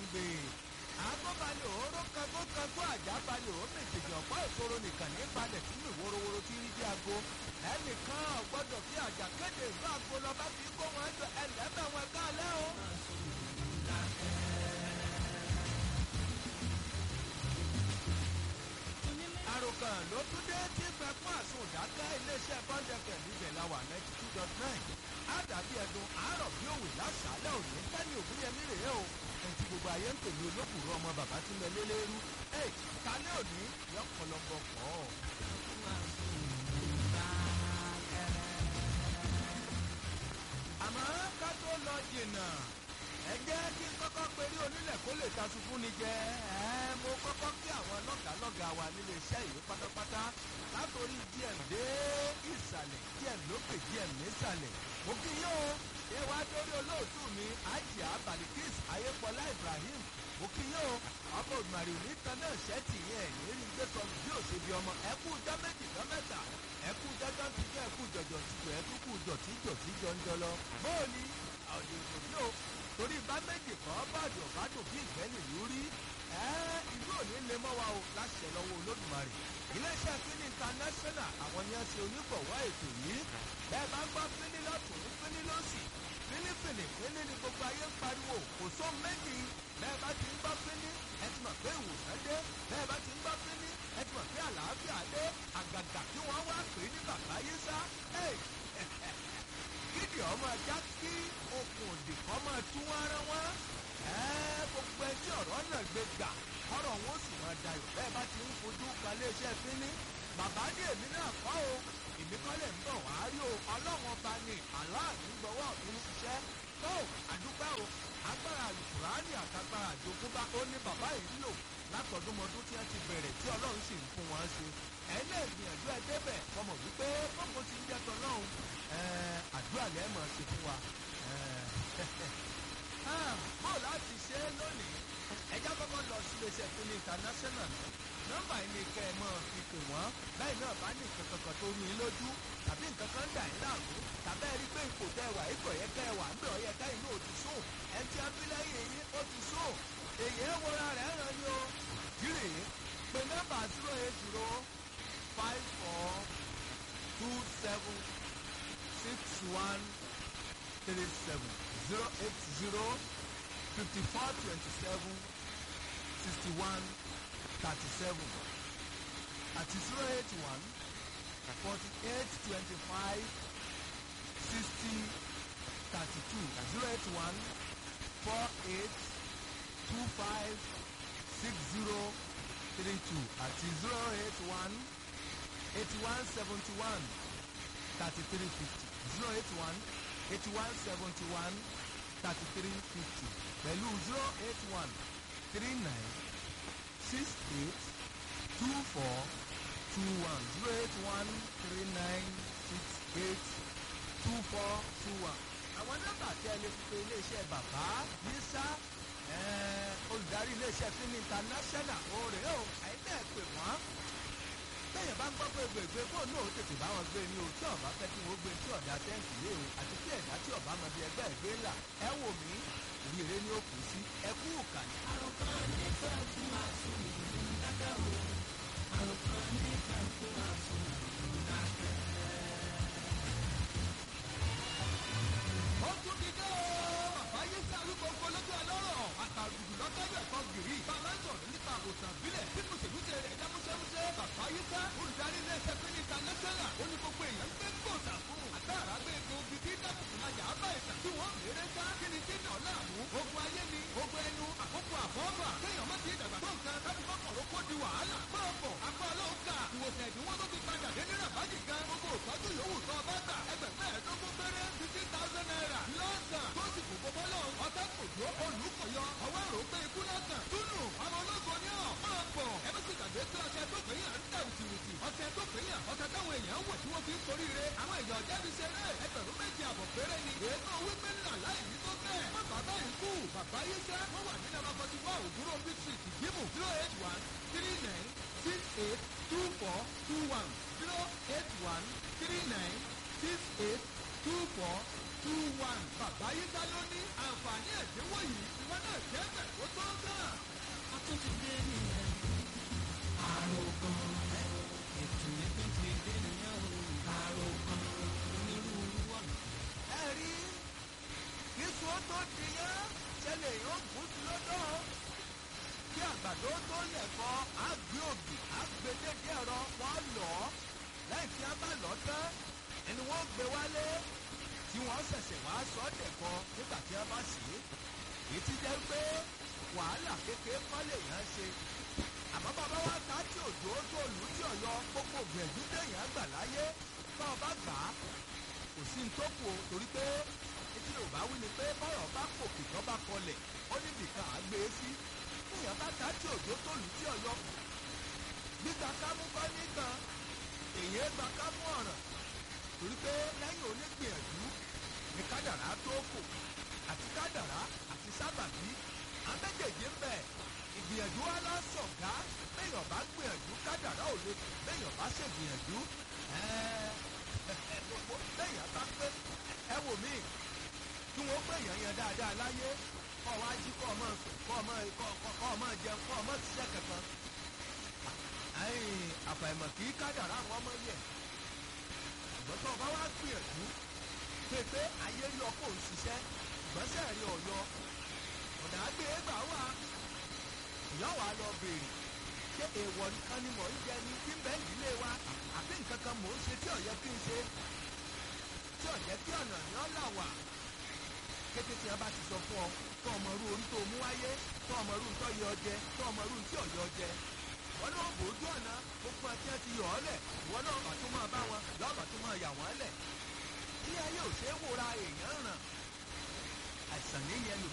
gbé agbóbalẹ̀ òóró kagókagó àjábalẹ̀ òmìtìjì ọ̀pọ̀ ìṣòro nìkan ní balẹ̀ sínú ìworowóró tí rí bí aago ẹnìkan ọ̀gbọ́dọ̀ fi àjà kéde ìlú aago lọ́ba fi kó wọn jọ ẹlẹ́bẹ̀ wọn kálẹ̀ o. àròkàn ló tún dé tí gbẹ̀fún àsun ìdáká iléeṣẹ́ bọ́ńdẹ̀kẹ̀ níbẹ̀ la wà ninety two dot nine àdàbí ẹ̀dùn àárọ̀ bí òwe lásàálẹ̀ òní tẹ́ni ògúnyẹmí rèé o ẹ̀ǹtí gbogbo ayé ń pèlú olókùrú ọmọ bàbá tí mẹ lélẹ́rú ẹ̀ kálẹ̀ òní yọ pọlọpọ pọ̀. àmọ́ ká tó lọ jìnnà ẹ jẹ́ kí n kọ́kọ́ perí onílẹ̀ kó lè ta ṣubú ni jẹ́ ẹ mo kọ́kọ́ kí àwọn lọ́gàálọ́gàá wa nílé iṣẹ́ yìí pátápátá látòrí díẹ̀ dé ìsàlẹ̀ díẹ̀ lókè díẹ̀ nísàlẹ̀ mo kí yín o ṣé wá dórí olóòtú mi ajia balikis ayépọlá ibrahim mo kí yín o ọmọ òdùmarè nítan náà ṣẹ́ẹ̀tì yẹn ẹ̀yìn rí gbé sọ bí ó ṣe bí ọmọ ẹkú jọ méjì jọ mẹ́ta ẹkú jọjọ ti jọ ẹkú jọjọ ti jọ ẹkú kú jọ tí jọ tí jọ ń jọ lọ bóòlì àwọn èèyàn bí o torí bá méjì kọ́ bàdì ọ̀bádùn bí ìgbẹ́ni ìlú rí ìlú òní lè mọ́ wa o láṣẹ lọ́wọ́ olódùmarè iléeṣẹ́ fínní international àwọn ni wọ́n ṣe onígbọ̀wọ́ ètò yìí bẹ́ẹ̀ bá gbọ́ fínní lọ́tún fínní lọ́sì fínífìní fínní ni gbogbo ayé ń pariwo kò só méjì bẹ́ẹ̀ bá ti ń gbọ́ fínní ẹ ti mọ̀ pé ìwòsàn dé bẹ́ẹ̀ bá ti ń gbọ́ fínní ẹ ti mọ̀ pé àlàáfíà dé àgàgà tí wọ́n wá pè é ní bàbá yìí sá kídì ọmọ ẹja kí okùn òdì kan máa tú wọn ara wọn gbogbo ẹtí ọ̀rọ̀ náà gbé gbà ọ̀rọ̀ wọn ó sì máa dayọ̀ bẹ́ẹ̀ bá ti ń fojú kan léṣẹ́ fínní bàbá ní èmi náà kọ́ o èmi kọ́ lè ń bọ̀ wá rí o ọlọ́run ọba ni aláàánú gbọ́wọ́ mi ń ṣiṣẹ́ tó àdúgbò o agbára àlùkùránì àtàgbára àjogúnbá ó ní bàbá yìí lò látọdúnmọdún tí wọn ti bẹ̀rẹ̀ tí ọlọ́run sì ń fún wọn ṣe ẹ̀yin náà gbìyànjú ẹ débẹ̀ ọmọ wípé bọ́mọ ti ń jẹ́ tọ́lọ́run àdúrà lẹ́ẹ̀ mọ̀ ṣe fún wa bó láti ṣe é lónìí ẹjá kọ́kọ́ lọ sí iléeṣẹ́ fún ní international nọ́mbà yìí ni kẹ́ ẹ mọ́ fi pè wọ́n bẹ́ẹ̀ náà bá ní nǹkan kankan tó rú yín lójú tàbí nǹkan kan dà yín láàmú tàbí ẹ rí pé ipò tẹ́ wà ipò yẹ kẹ́ ẹ wà ń bẹ̀ ọ yẹ ká inú ò ti sùn ẹ ti abílẹ̀yìn yín ó ti sùn èyí ẹ wọra rẹ̀ ràn ní o kiri pé nọ́mbà zero eight zero five four two seven six one three seven zero eight zero fifty four twenty seven sixty one thirty seven àti zero eight one forty eight twenty five sixty thirty two zero eight one four eight two five six zero three two àti zero eight one eighty one seventy one thirty three fifty zero eight one eighty one seventy one thirty three fifty pẹ̀lú zero eight one three nine six eight two four two one zero eight one three nine six eight two four two one. àwọn nọ́mbà tí ẹ lè fi pe iléeṣẹ́ bàbá yíṣá olùdarí iléeṣẹ́ fíìmù international oore o àìbẹ́ẹ̀ pè wọ́n bẹ́ẹ̀ bá ń gbọ́ pé gbègbè fóònù náà ó tètè bá wọn gbé ní o tí ọ̀bá fẹ́ kí wọ́n gbé tí ọ̀dà tẹ́ǹtì lé o àti tí ẹ̀dá tí ọ̀bá mọ bí ẹgbẹ́ ìgbé ńlá ẹ wò mí ìrere ni ó kù sí ẹ kú ìkànnì. àròkàn nífẹ̀ẹ́ fún àsùn dákẹ́ o àròkàn nífẹ̀ẹ́ fún àsùn dákẹ́. ó tún ti dé o bàbá yìí sí arúgbó olójú ọlọ́rọ̀ àtàlùjù lọ́tọ́jú ẹ̀kọ́ gìrì bàbá ń sọ̀rọ̀ nípa àwòsàn ìbílẹ̀ tí mùsèlúṣe rẹ̀ dá múṣẹ́múṣẹ́ bàbá yìí sá olùdarí ilé ẹsẹ̀ pé ní international ó ní gbogbo èèyàn ń gbé gbòòsà fún àtàrà gbé egbòogi tí dábùkù máa yà á bá ìsàn tí wọ́n mèrè sá kí ni tí náà láàmú ogun ayé ni ogun ẹnu àkókò àfọ́fà kéèyàn má ti dàgbà tó nǹkan láti kọ́kọ̀rọ̀ kó di wàhálà máa bọ̀ apá ọlọ́run kà ìwòsàn ìdíwọ́ tó ti padà dé ní ràbájì gan gbogbo ìtọ́jú yòówù tó ọba gbà ẹgbẹ̀fẹ́ ẹ̀ẹ́dógún péré fifteen thousand naira lọ́sàn tó sì kò gbogbo lọ ọ̀tá kò jó olùkọ̀yọ ọwọ́ àrò pé ikú lọ́sàn túnú àwọn ológun ní ọ̀ máa bọ̀ ẹ bá sì gbàgbé pé ọṣẹ tó pè yàn ń tà wùtìwùtì ọṣẹ tó pè yàn ọṣẹ táwọn èèyàn wọ̀ tí wọ́n fi ń sorí re àwọn èèyàn jáde ṣeré ẹgbẹ̀rún méjì àbọ̀ péré ni èèkàn wípé ńlá láì ní tó bẹ́ẹ̀ má bàbá yìí kú bàbá yìí sẹ́ wọ́n wà ní nàbà forty four òwúrọ̀ big street ìdìbò zero eight one three nine six eight two four two one zero eight one three nine six eight two four two one bàbá yín dá lóní àǹfààní ẹ̀dínwó yìí ìwọ náà jẹ́ bẹ̀ tó tó gàn. a tún ti dé nìyẹn àròkàn ètò ìpín ti dé nìyẹn o àròkàn onírúurú ọ̀nà. ẹ rí kíṣu ó tó di yẹn ṣẹlẹ̀ yóò gùn sí lọ́dọ̀ kí àgbàdo tó lẹ̀kọ́ àgbé òbí àgbédédé ẹ̀rọ wọn lọ lẹ́yìn tí a bá lọ tán ẹni wọ́n gbé wálé tí wọ́n ṣẹ̀ṣẹ̀ wá sọ dẹ̀kọ́ nígbà tí a bá sì é èyí ti jẹ́ pé wàhálà kékeré kọ́ lè yàn ṣe àmọ́ bàbá wa ta tí òjò tó lù tí ọ̀yọ́ gbogbo gbẹ̀dú téèyàn gbà láyé bá ọba gbà á kò sí ní tó kù o torí pé etí yorùbá wí ni pé bọ́rọ̀ bá kòkè tó bá kọlẹ̀ ó níbi kan á gbé e sí téèyàn bá ta tí òjò tó lù tí ọ̀yọ́ gbígba kámú kọ́ nìkan èyí gba kámú ọ̀ràn torí pé lẹ́yìn onígbìyànjú ní kádàrá tó kù àti kádàrá àti sábàbí àméjèèjì ń bẹ ìgbìyànjú wa lọ sọ̀gá béèyàn bá gbìyànjú kádàrá ò lè béèyàn bá ṣègbìyànjú gbogbo béèyàn bá pé ẹ wò mí kí wọ́n pé èèyàn yẹn dáadáa láyé kọ́ wá jí kọ́ ọmọ sùn kọ́ ọmọ kọ́ ọmọ jẹun kọ́ ọmọ ṣiṣẹ́ kankan àfàìmọ̀ kì í kádàrá àwọn ọmọ yẹ ṣùgbọ́n tó o bá wá gbìyànjú pé pé ayé rí ọkọ̀ ń ṣiṣẹ́ ìgbọ́nsẹ̀ rí ọ̀yọ́ ọ̀dà àgbẹ̀ gbà wá ìyá wa lọ béèrè ṣé èèwọ̀ nìkan ni mò ń jẹ ní tí ń bẹ́ ìdílé wa àbí nǹkan kan mò ń ṣe tí ọ̀yẹ́ kí n ṣe tí ọ̀yẹ́ kí ọ̀nà ni ọ́ là wà kété tí a bá ti sọ fún ọ tó ọmọ rú orí tó mú wáyé tó ọmọ rú tó yọ jẹ tó ọmọ rú tí ọ̀yọ́ jẹ wọn náà bòójú ọ̀nà gbogbo ẹtí ẹ ti yọ ọ́ lẹ̀ wọn náà bá tó máa bá wọn lọ́ọ̀bà tó máa yà wọ́n lẹ̀ tí ayé ò ṣeé wòra èèyàn ràn àìsàn ní yẹn lò